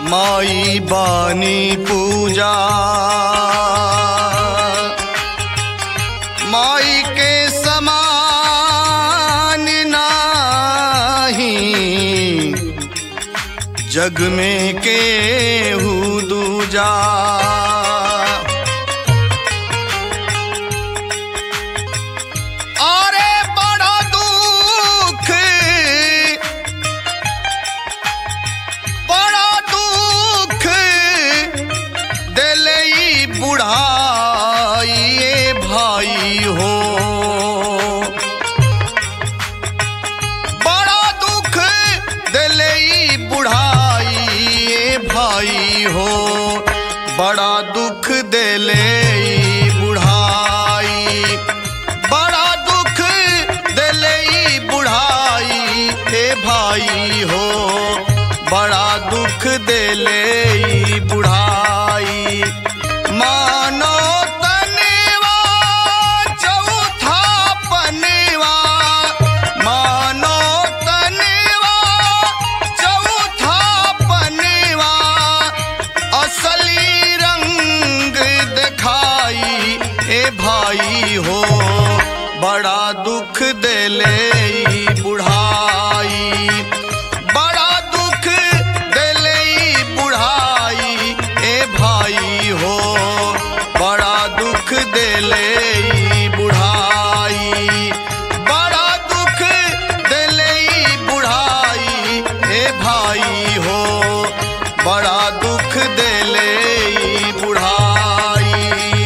माई बानी पूजा माई के समान नाही जग में केहू दूजा अरे बड़ा दुख बड़ा दुख दिल ई बुढ़ाई ए भाई हो बड़ा दुख दिल ई बुढ़ाई ए भाई हो बड़ा दुख दिल ई बुढ़ाई बड़ा दुख दिल ई बुढ़ाई ए भाई हो बड़ा दुख दिले ई बुढ़ाई मानो तनेवा चौथा पनेवा मानो तनेवा चौथा पनेवा असली रंग दिखाई ए भाई हो बड़ा दुख दिले ई बुढ़ाई बड़ा दुख दिले ई बुढ़ाई ए भाई हो बड़ा दुख दिले ई बुढ़ाई बड़ा दुख दिले ई बुढ़ाई ए भाई हो बड़ा दुख दिले ई बुढ़ाई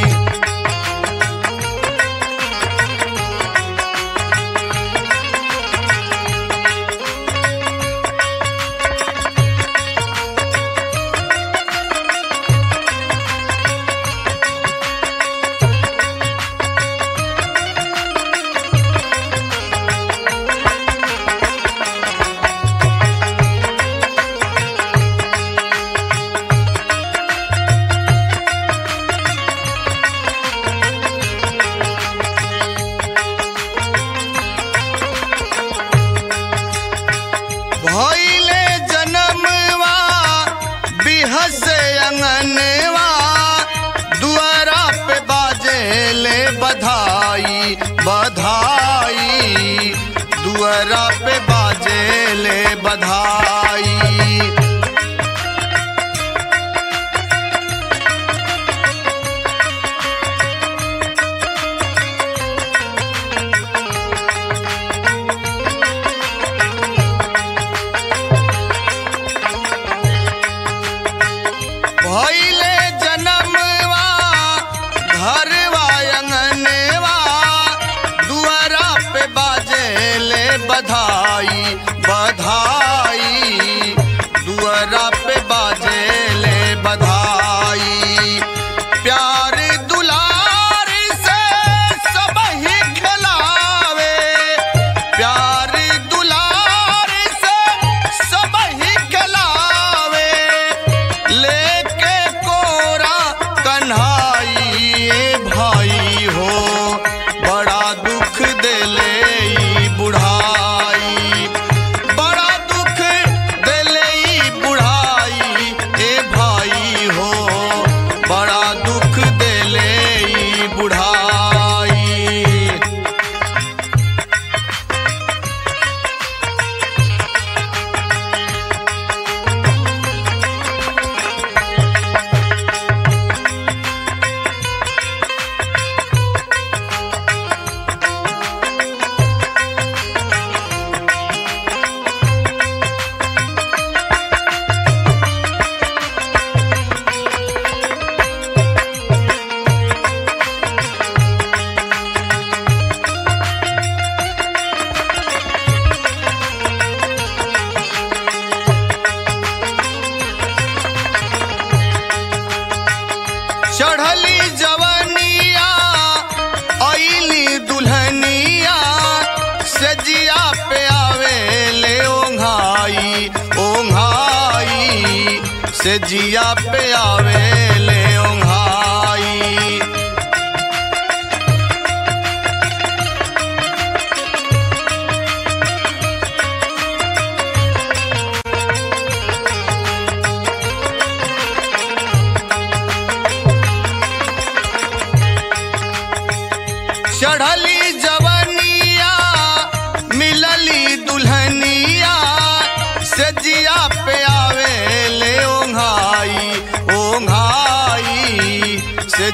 भइले जनमवा बिहस अंगनवा दुआरा पे बाजेले बधाई बधाई दुआरा पे बाजेले बधाई भइले जनमवा घरवा अंगनवा दुआरा पे बाजेले बधाई बधाई दुआरा पे बाजेले बधाई प्यार दुलार से सब ही खिलावे प्यार दुलार से सब ही खिलावे लेके कोरा कन्हाई ए भाई हो बड़ा दुख दिले ई बुढ़ाई बड़ा दुख दिले ई बुढ़ाई ए भाई हो बड़ा दुख दिले ई बुढ़ाई चढ़ली जवनिया ऐली दुल्हनिया सजिया पे आवे ले ओंघाई ओंघाई सजिया पे आवे ले ओंघाई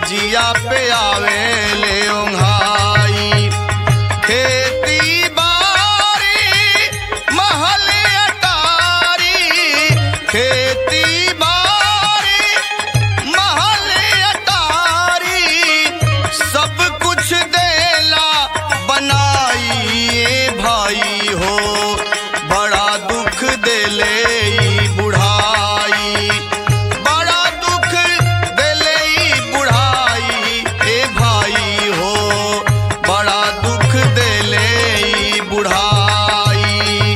जिया पे आवे ले ओंघाई खेती बारी महल अटारी खेती बारी महल अटारी सब कुछ देला बनाई ए भाई हो बड़ा दुख देले ई बुढ़ाई बड़ा दुख देले ई बुढ़ाई ए भाई हो बड़ा दुख देले ई बुढ़ाई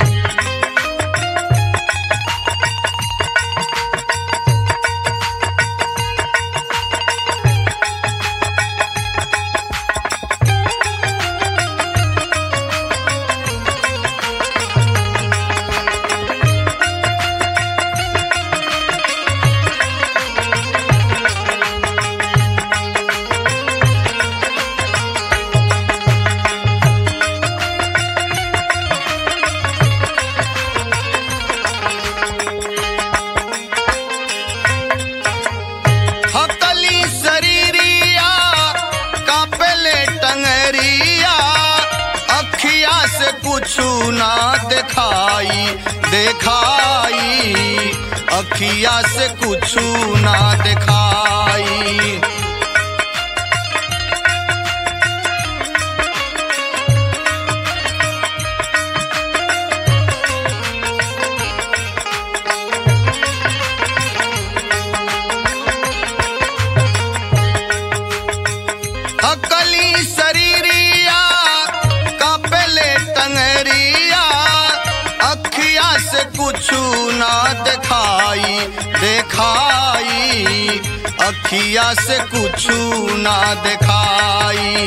हकली शरीरिया कापेले टंगरिया अखिया से कुछु ना दिखाई देखाई अखिया से कुछु ना दिखाई अकली शरीरिया कापेले टंगरिया अखिया से कुछु ना दिखाई देखाई अखिया से कुछु ना दिखाई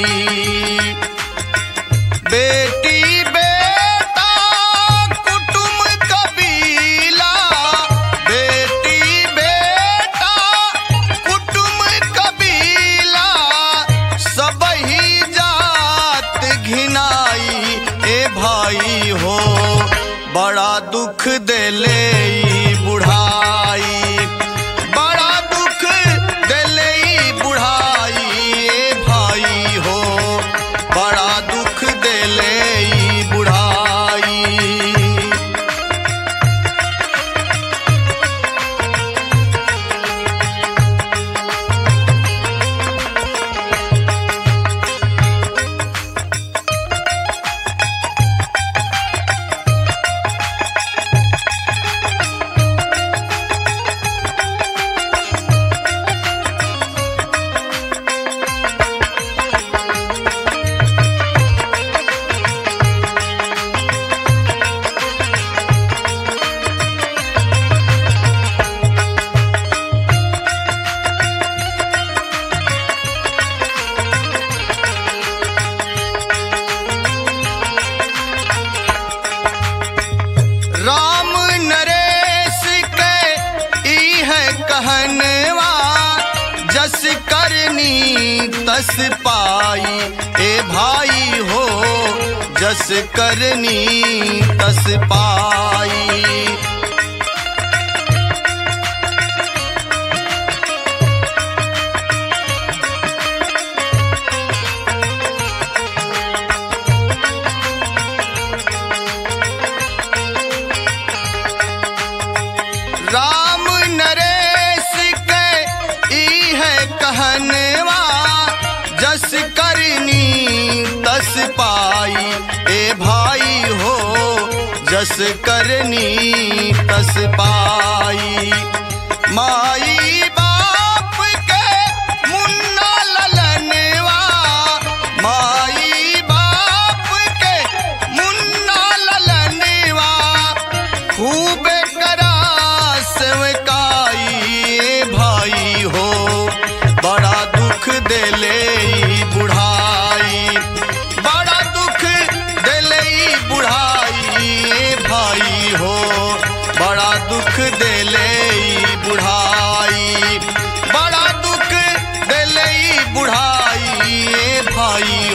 बेटी बेटा कुटुम कबीला बेटी बेटा कुटुम कबीला सब ही जात घिनाई ए भाई हो बड़ा दुख देले ई बुढ़ाई बड़ा दुख देले ई बुढ़ाई ए भाई हो बड़ा दुख देले ई बुढ़ाई राम नरेश के ई है कहनवा जस करनी तस पाई ए भाई हो जस करनी तस पाई राम नरेश के ई है कहनवा जस करनी तस पाई ए भाई हो जस करनी तस पाई माई बाप के मुन्ना ललनवा माई बाप के मुन्ना ललनवा खूब करा सेवकाई ए भाई हो बड़ा दुख देले ई बुढ़ाई बड़ा दुख देले ई बुढ़ाई ए भाई हो बड़ा दुख देले ई बुढ़ाई बड़ा दुख देले ई बुढ़ाई ए भाई